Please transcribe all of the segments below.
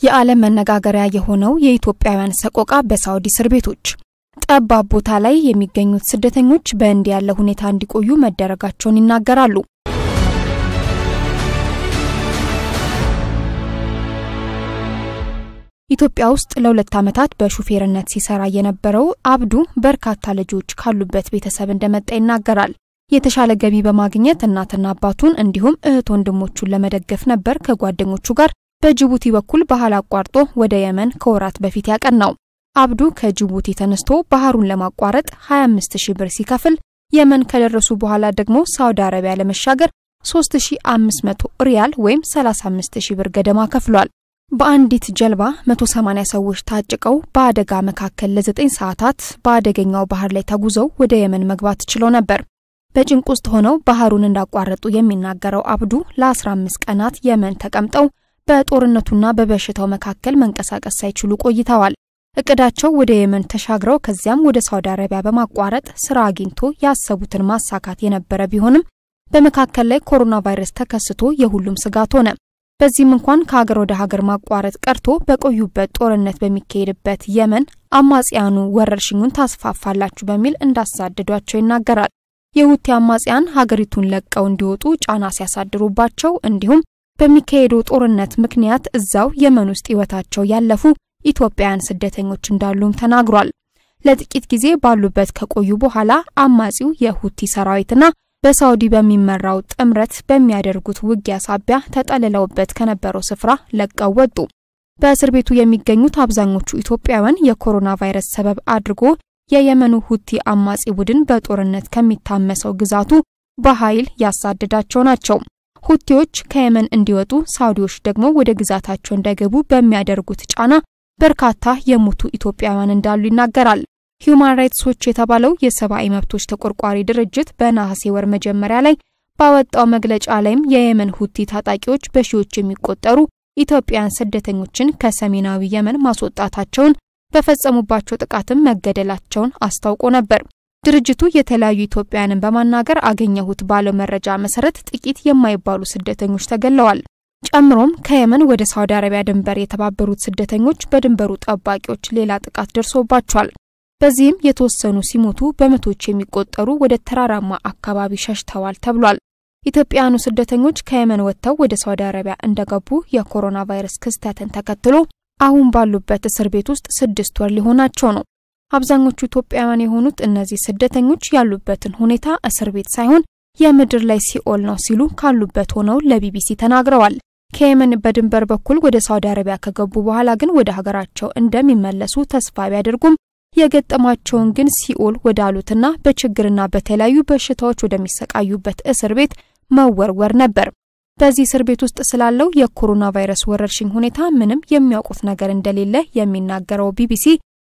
የዓለም መነጋገሪያ የሆነው የኢትዮጵያውያን ሰቆቃ በሳውዲ እስር ቤቶች ጠባብ ቦታ ላይ የሚገኙት ስደተኞች በእንዲህ ያለ ሁኔታ እንዲቆዩ መደረጋቸውን ይናገራሉ። ኢትዮጵያ ውስጥ ለሁለት ዓመታት በሹፌርነት ሲሰራ የነበረው አብዱ በርካታ ልጆች ካሉበት ቤተሰብ እንደመጣ ይናገራል። የተሻለ ገቢ በማግኘት እናትና አባቱን እንዲሁም እህት ወንድሞቹን ለመደገፍ ነበር ከጓደኞቹ ጋር በጅቡቲ በኩል ባህር አቋርጦ ወደ የመን ከወራት በፊት ያቀናው። አብዱ ከጅቡቲ ተነስቶ ባህሩን ለማቋረጥ 25 ሺህ ብር ሲከፍል የመን ከደረሱ በኋላ ደግሞ ሳውዲ አረቢያ ለመሻገር 3500 ሪያል ወይም 35 ሺህ ብር ገደማ ከፍሏል። በአንዲት ጀልባ 180 ሰዎች ታጭቀው በአደጋ መካከል ለ9 ሰዓታት በአደገኛው ባህር ላይ ተጉዘው ወደ የመን መግባት ችለው ነበር። በጭንቅ ውስጥ ሆነው ባህሩን እንዳቋረጡ የሚናገረው አብዱ ለ15 ቀናት የመን ተቀምጠው በጦርነቱና በበሽታው መካከል መንቀሳቀስ ሳይችሉ ቆይተዋል። እቅዳቸው ወደ የመን ተሻግረው ከዚያም ወደ ሳውዲ አረቢያ በማቋረጥ ስራ አግኝቶ ያሰቡትን ማሳካት የነበረ ቢሆንም በመካከል ላይ ኮሮና ቫይረስ ተከስቶ የሁሉም ስጋት ሆነ። በዚህም እንኳን ከሀገር ወደ ሀገር ማቋረጥ ቀርቶ በቆዩበት ጦርነት በሚካሄድበት የመን አማጽያኑ ወረርሽኙን ታስፋፋላችሁ በሚል እንዳሳደዷቸው ይናገራል። የሁቲ አማጽያን ሀገሪቱን ለቀው እንዲወጡ ጫና ሲያሳድሩባቸው እንዲሁም በሚካሄደው ጦርነት ምክንያት እዛው የመን ውስጥ ሕይወታቸው ያለፉ ኢትዮጵያውያን ስደተኞች እንዳሉም ተናግሯል። ለጥቂት ጊዜ ባሉበት ከቆዩ በኋላ አማጺው የሁቲ ሰራዊትና በሳውዲ በሚመራው ጥምረት በሚያደርጉት ውጊያ ሳቢያ ተጠልለውበት ከነበረው ስፍራ ለቀው ወጡ። በእስር ቤቱ የሚገኙት አብዛኞቹ ኢትዮጵያውያን የኮሮና ቫይረስ ሰበብ አድርጎ የየመኑ ሁቲ አማጺ ቡድን በጦርነት ከሚታመሰው ግዛቱ በኃይል ያሳደዳቸው ናቸው። ሁቲዎች ከየመን እንዲወጡ፣ ሳውዲዎች ደግሞ ወደ ግዛታቸው እንዳይገቡ በሚያደርጉት ጫና በርካታ የሞቱ ኢትዮጵያውያን እንዳሉ ይናገራል። ሂዩማን ራይትስ ዎች የተባለው የሰብአዊ መብቶች ተቆርቋሪ ድርጅት በነሐሴ ወር መጀመሪያ ላይ ባወጣው መግለጫ ላይም የየመን ሁቲ ታጣቂዎች በሺዎች የሚቆጠሩ ኢትዮጵያውያን ስደተኞችን ከሰሜናዊ የመን ማስወጣታቸውን በፈጸሙባቸው ጥቃትም መገደላቸውን አስታውቆ ነበር። ድርጅቱ የተለያዩ ኢትዮጵያውያንን በማናገር አገኘሁት ባለው መረጃ መሰረት ጥቂት የማይባሉ ስደተኞች ተገለዋል። ጨምሮም ከየመን ወደ ሳውዲ አረቢያ ድንበር የተባበሩት ስደተኞች በድንበሩ ጠባቂዎች ሌላ ጥቃት ደርሶባቸዋል። በዚህም የተወሰኑ ሲሞቱ በመቶዎች የሚቆጠሩ ወደ ተራራማ አካባቢ ሸሽተዋል ተብሏል። ኢትዮጵያውያኑ ስደተኞች ከየመን ወጥተው ወደ ሳውዲ አረቢያ እንደገቡ የኮሮና ቫይረስ ክስተትን ተከትሎ አሁን ባሉበት እስር ቤት ውስጥ ስድስት ወር ሊሆናቸው ነው። አብዛኞቹ ኢትዮጵያውያን የሆኑት እነዚህ ስደተኞች ያሉበትን ሁኔታ እስር ቤት ሳይሆን የምድር ላይ ሲኦል ነው ሲሉ ካሉበት ሆነው ለቢቢሲ ተናግረዋል። ከየመን በድንበር በኩል ወደ ሳውዲ አረቢያ ከገቡ በኋላ ግን ወደ ሀገራቸው እንደሚመለሱ ተስፋ ቢያደርጉም የገጠማቸውን ግን ሲኦል ወዳሉትና በችግርና በተለያዩ በሽታዎች ወደሚሰቃዩበት እስር ቤት መወርወር ነበር። በዚህ እስር ቤት ውስጥ ስላለው የኮሮና ቫይረስ ወረርሽኝ ሁኔታ ምንም የሚያውቁት ነገር እንደሌለ የሚናገረው ቢቢሲ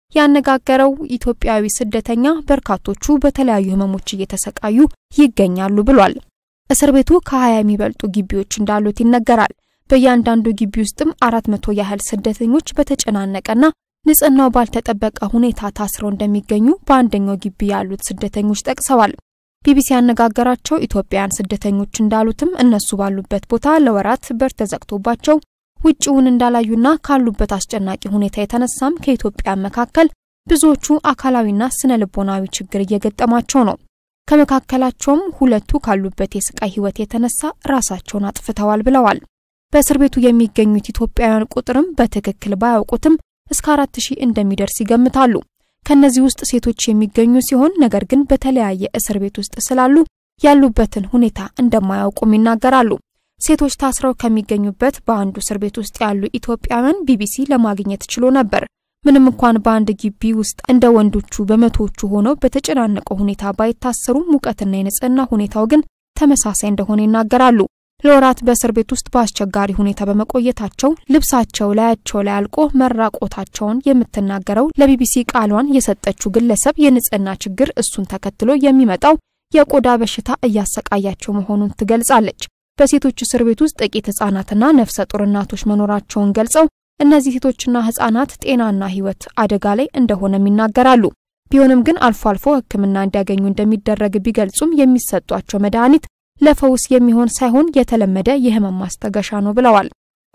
ያነጋገረው ኢትዮጵያዊ ስደተኛ በርካቶቹ በተለያዩ ሕመሞች እየተሰቃዩ ይገኛሉ ብሏል። እስር ቤቱ ከሀያ የሚበልጡ ግቢዎች እንዳሉት ይነገራል። በእያንዳንዱ ግቢ ውስጥም አራት መቶ ያህል ስደተኞች በተጨናነቀና ንጽህናው ባልተጠበቀ ሁኔታ ታስረው እንደሚገኙ በአንደኛው ግቢ ያሉት ስደተኞች ጠቅሰዋል። ቢቢሲ ያነጋገራቸው ኢትዮጵያውያን ስደተኞች እንዳሉትም እነሱ ባሉበት ቦታ ለወራት በር ተዘግቶባቸው ውጭውን እንዳላዩና ካሉበት አስጨናቂ ሁኔታ የተነሳም ከኢትዮጵያን መካከል ብዙዎቹ አካላዊና ስነ ልቦናዊ ችግር እየገጠማቸው ነው። ከመካከላቸውም ሁለቱ ካሉበት የስቃይ ህይወት የተነሳ ራሳቸውን አጥፍተዋል ብለዋል። በእስር ቤቱ የሚገኙት ኢትዮጵያውያን ቁጥርም በትክክል ባያውቁትም እስከ አራት ሺህ እንደሚደርስ ይገምታሉ። ከነዚህ ውስጥ ሴቶች የሚገኙ ሲሆን ነገር ግን በተለያየ እስር ቤት ውስጥ ስላሉ ያሉበትን ሁኔታ እንደማያውቁም ይናገራሉ። ሴቶች ታስረው ከሚገኙበት በአንዱ እስር ቤት ውስጥ ያሉ ኢትዮጵያውያን ቢቢሲ ለማግኘት ችሎ ነበር። ምንም እንኳን በአንድ ግቢ ውስጥ እንደ ወንዶቹ በመቶዎቹ ሆነው በተጨናነቀው ሁኔታ ባይታሰሩም ሙቀትና የንጽህና ሁኔታው ግን ተመሳሳይ እንደሆነ ይናገራሉ። ለወራት በእስር ቤት ውስጥ በአስቸጋሪ ሁኔታ በመቆየታቸው ልብሳቸው ላያቸው ላይ አልቆ መራቆታቸውን የምትናገረው ለቢቢሲ ቃሏን የሰጠችው ግለሰብ የንጽህና ችግር እሱን ተከትሎ የሚመጣው የቆዳ በሽታ እያሰቃያቸው መሆኑን ትገልጻለች። በሴቶች እስር ቤት ውስጥ ጥቂት ህጻናትና ነፍሰ ጡር እናቶች መኖራቸውን ገልጸው እነዚህ ሴቶችና ህጻናት ጤናና ህይወት አደጋ ላይ እንደሆነም ይናገራሉ። ቢሆንም ግን አልፎ አልፎ ሕክምና እንዲያገኙ እንደሚደረግ ቢገልጹም የሚሰጧቸው መድኃኒት ለፈውስ የሚሆን ሳይሆን የተለመደ የህመም ማስታገሻ ነው ብለዋል።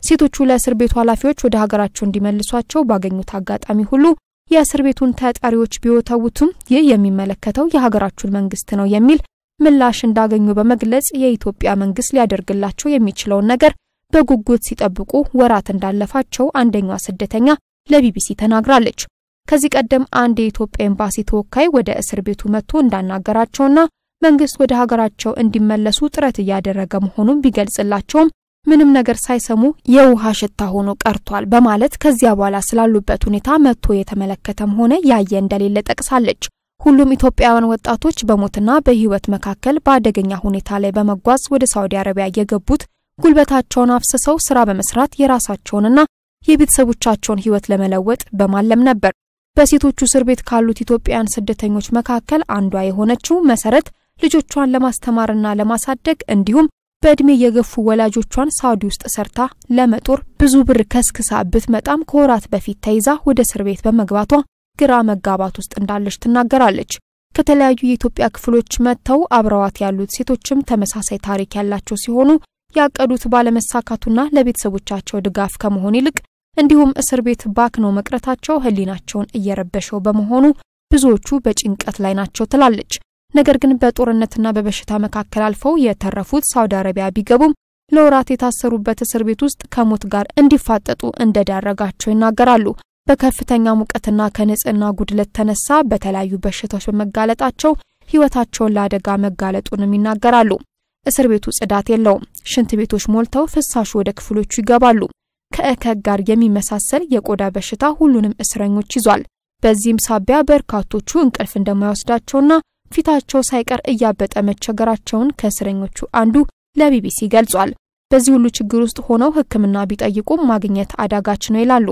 ሴቶቹ ለእስር ቤቱ ኃላፊዎች ወደ ሀገራቸው እንዲመልሷቸው ባገኙት አጋጣሚ ሁሉ የእስር ቤቱን ተጠሪዎች ቢወተውቱም ይህ የሚመለከተው የሀገራችሁን መንግስት ነው የሚል ምላሽ እንዳገኙ በመግለጽ የኢትዮጵያ መንግስት ሊያደርግላቸው የሚችለውን ነገር በጉጉት ሲጠብቁ ወራት እንዳለፋቸው አንደኛዋ ስደተኛ ለቢቢሲ ተናግራለች። ከዚህ ቀደም አንድ የኢትዮጵያ ኤምባሲ ተወካይ ወደ እስር ቤቱ መጥቶ እንዳናገራቸውና መንግስት ወደ ሀገራቸው እንዲመለሱ ጥረት እያደረገ መሆኑን ቢገልጽላቸውም ምንም ነገር ሳይሰሙ የውሃ ሽታ ሆኖ ቀርቷል በማለት ከዚያ በኋላ ስላሉበት ሁኔታ መጥቶ የተመለከተም ሆነ ያየ እንደሌለ ጠቅሳለች። ሁሉም ኢትዮጵያውያን ወጣቶች በሞትና በህይወት መካከል በአደገኛ ሁኔታ ላይ በመጓዝ ወደ ሳውዲ አረቢያ የገቡት ጉልበታቸውን አፍስሰው ስራ በመስራት የራሳቸውንና የቤተሰቦቻቸውን ህይወት ለመለወጥ በማለም ነበር። በሴቶቹ እስር ቤት ካሉት ኢትዮጵያውያን ስደተኞች መካከል አንዷ የሆነችው መሰረት ልጆቿን ለማስተማርና ለማሳደግ እንዲሁም በእድሜ የገፉ ወላጆቿን ሳውዲ ውስጥ ሰርታ ለመጦር ብዙ ብር ከስክሳ ብትመጣም ከወራት በፊት ተይዛ ወደ እስር ቤት በመግባቷ ግራ መጋባት ውስጥ እንዳለች ትናገራለች። ከተለያዩ የኢትዮጵያ ክፍሎች መጥተው አብረዋት ያሉት ሴቶችም ተመሳሳይ ታሪክ ያላቸው ሲሆኑ ያቀዱት ባለመሳካቱና ለቤተሰቦቻቸው ድጋፍ ከመሆን ይልቅ እንዲሁም እስር ቤት ባክነው መቅረታቸው ህሊናቸውን እየረበሸው በመሆኑ ብዙዎቹ በጭንቀት ላይ ናቸው ትላለች። ነገር ግን በጦርነትና በበሽታ መካከል አልፈው የተረፉት ሳውዲ አረቢያ ቢገቡም ለወራት የታሰሩበት እስር ቤት ውስጥ ከሞት ጋር እንዲፋጠጡ እንደዳረጋቸው ይናገራሉ። በከፍተኛ ሙቀትና ከንጽህና ጉድለት ተነሳ በተለያዩ በሽታዎች በመጋለጣቸው ህይወታቸውን ለአደጋ መጋለጡንም ይናገራሉ። እስር ቤቱ ጽዳት የለውም። ሽንት ቤቶች ሞልተው ፍሳሹ ወደ ክፍሎቹ ይገባሉ። ከእከክ ጋር የሚመሳሰል የቆዳ በሽታ ሁሉንም እስረኞች ይዟል። በዚህም ሳቢያ በርካቶቹ እንቅልፍ እንደማይወስዳቸውና ፊታቸው ሳይቀር እያበጠ መቸገራቸውን ከእስረኞቹ አንዱ ለቢቢሲ ገልጿል። በዚህ ሁሉ ችግር ውስጥ ሆነው ሕክምና ቢጠይቁም ማግኘት አዳጋች ነው ይላሉ።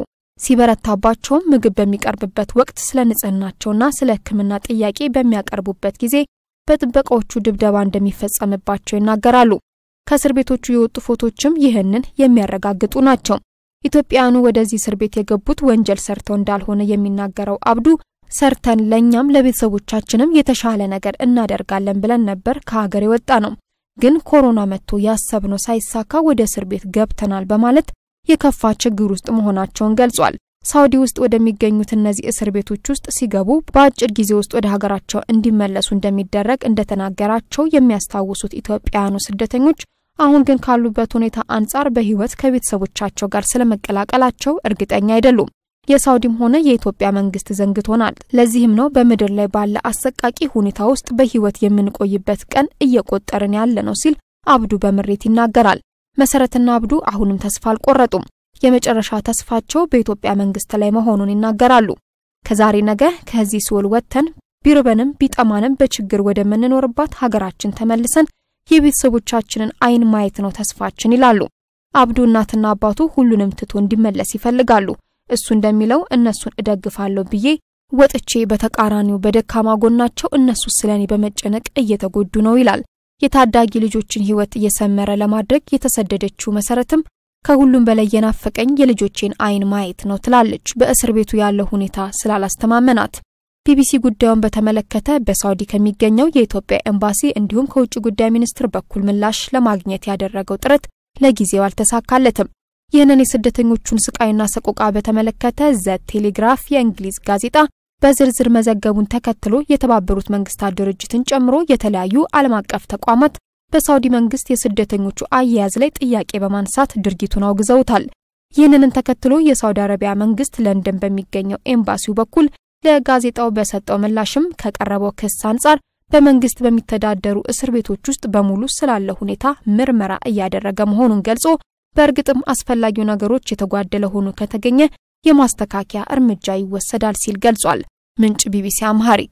ሲበረታባቸውም ምግብ በሚቀርብበት ወቅት ስለ ንጽህናቸውና ስለ ሕክምና ጥያቄ በሚያቀርቡበት ጊዜ በጥበቃዎቹ ድብደባ እንደሚፈጸምባቸው ይናገራሉ። ከእስር ቤቶቹ የወጡ ፎቶችም ይህንን የሚያረጋግጡ ናቸው። ኢትዮጵያውያኑ ወደዚህ እስር ቤት የገቡት ወንጀል ሰርተው እንዳልሆነ የሚናገረው አብዱ ሰርተን ለእኛም ለቤተሰቦቻችንም የተሻለ ነገር እናደርጋለን ብለን ነበር ከሀገር የወጣ ነው። ግን ኮሮና መጥቶ ያሰብነው ሳይሳካ ወደ እስር ቤት ገብተናል በማለት የከፋ ችግር ውስጥ መሆናቸውን ገልጿል። ሳውዲ ውስጥ ወደሚገኙት እነዚህ እስር ቤቶች ውስጥ ሲገቡ በአጭር ጊዜ ውስጥ ወደ ሀገራቸው እንዲመለሱ እንደሚደረግ እንደተናገራቸው የሚያስታውሱት ኢትዮጵያውያኑ ስደተኞች አሁን ግን ካሉበት ሁኔታ አንጻር በሕይወት ከቤተሰቦቻቸው ጋር ስለመቀላቀላቸው እርግጠኛ አይደሉም። የሳውዲም ሆነ የኢትዮጵያ መንግስት ዘንግቶናል። ለዚህም ነው በምድር ላይ ባለ አሰቃቂ ሁኔታ ውስጥ በሕይወት የምንቆይበት ቀን እየቆጠርን ያለ ነው ሲል አብዱ በምሬት ይናገራል። መሰረትና አብዱ አሁንም ተስፋ አልቆረጡም። የመጨረሻ ተስፋቸው በኢትዮጵያ መንግስት ላይ መሆኑን ይናገራሉ። ከዛሬ ነገ ከዚህ ሲኦል ወጥተን ቢርበንም ቢጠማንም በችግር ወደምንኖርባት ሀገራችን ተመልሰን የቤተሰቦቻችንን አይን ማየት ነው ተስፋችን ይላሉ። አብዱ እናትና አባቱ ሁሉንም ትቶ እንዲመለስ ይፈልጋሉ። እሱ እንደሚለው እነሱን እደግፋለሁ ብዬ ወጥቼ በተቃራኒው በደካማ ጎናቸው እነሱ ስለኔ በመጨነቅ እየተጎዱ ነው ይላል። የታዳጊ ልጆችን ህይወት እየሰመረ ለማድረግ የተሰደደችው መሰረትም ከሁሉም በላይ የናፈቀኝ የልጆቼን አይን ማየት ነው ትላለች። በእስር ቤቱ ያለው ሁኔታ ስላላስተማመናት ቢቢሲ ጉዳዩን በተመለከተ በሳውዲ ከሚገኘው የኢትዮጵያ ኤምባሲ እንዲሁም ከውጭ ጉዳይ ሚኒስትር በኩል ምላሽ ለማግኘት ያደረገው ጥረት ለጊዜው አልተሳካለትም። ይህንን የስደተኞቹን ስቃይና ሰቆቃ በተመለከተ ዘ ቴሌግራፍ የእንግሊዝ ጋዜጣ በዝርዝር መዘገቡን ተከትሎ የተባበሩት መንግስታት ድርጅትን ጨምሮ የተለያዩ ዓለም አቀፍ ተቋማት በሳውዲ መንግስት የስደተኞቹ አያያዝ ላይ ጥያቄ በማንሳት ድርጊቱን አውግዘውታል። ይህንን ተከትሎ የሳውዲ አረቢያ መንግስት ለንደን በሚገኘው ኤምባሲው በኩል ለጋዜጣው በሰጠው ምላሽም ከቀረበው ክስ አንጻር በመንግስት በሚተዳደሩ እስር ቤቶች ውስጥ በሙሉ ስላለ ሁኔታ ምርመራ እያደረገ መሆኑን ገልጾ በእርግጥም አስፈላጊው ነገሮች የተጓደለ ሆኖ ከተገኘ የማስተካከያ እርምጃ ይወሰዳል ሲል ገልጿል። ምንጭ ቢቢሲ አምሃሪክ።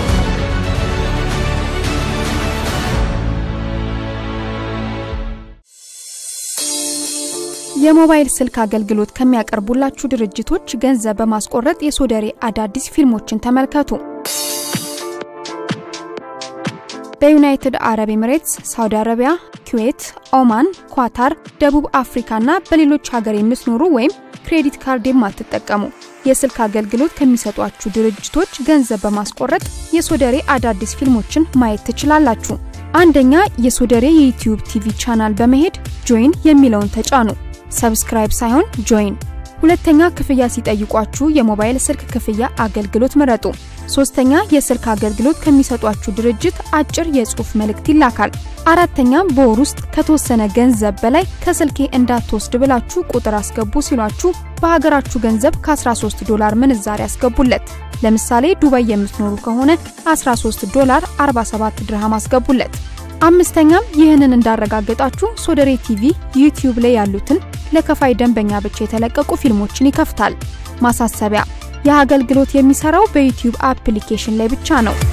የሞባይል ስልክ አገልግሎት ከሚያቀርቡላችሁ ድርጅቶች ገንዘብ በማስቆረጥ የሶደሬ አዳዲስ ፊልሞችን ተመልከቱ። በዩናይትድ አረብ ኤምሬትስ፣ ሳውዲ አረቢያ፣ ኩዌት፣ ኦማን፣ ኳታር፣ ደቡብ አፍሪካና በሌሎች ሀገር የምትኖሩ ወይም ክሬዲት ካርድ የማትጠቀሙ የስልክ አገልግሎት ከሚሰጧችሁ ድርጅቶች ገንዘብ በማስቆረጥ የሶደሬ አዳዲስ ፊልሞችን ማየት ትችላላችሁ። አንደኛ የሶደሬ የዩቲዩብ ቲቪ ቻናል በመሄድ ጆይን የሚለውን ተጫኑ። ሰብስክራይብ ሳይሆን ጆይን። ሁለተኛ ክፍያ ሲጠይቋችሁ የሞባይል ስልክ ክፍያ አገልግሎት ምረጡ። ሶስተኛ የስልክ አገልግሎት ከሚሰጧችሁ ድርጅት አጭር የጽሑፍ መልእክት ይላካል። አራተኛ በወር ውስጥ ከተወሰነ ገንዘብ በላይ ከስልኬ እንዳትወስድ ብላችሁ ቁጥር አስገቡ ሲሏችሁ በሀገራችሁ ገንዘብ ከ13 ዶላር ምንዛሬ አስገቡለት። ለምሳሌ ዱባይ የምትኖሩ ከሆነ 13 ዶላር 47 ድርሃም አስገቡለት። አምስተኛም ይህንን እንዳረጋገጣችሁ ሶደሬ ቲቪ ዩቲዩብ ላይ ያሉትን ለከፋይ ደንበኛ ብቻ የተለቀቁ ፊልሞችን ይከፍታል። ማሳሰቢያ፣ ይህ አገልግሎት የሚሰራው በዩቲዩብ አፕሊኬሽን ላይ ብቻ ነው።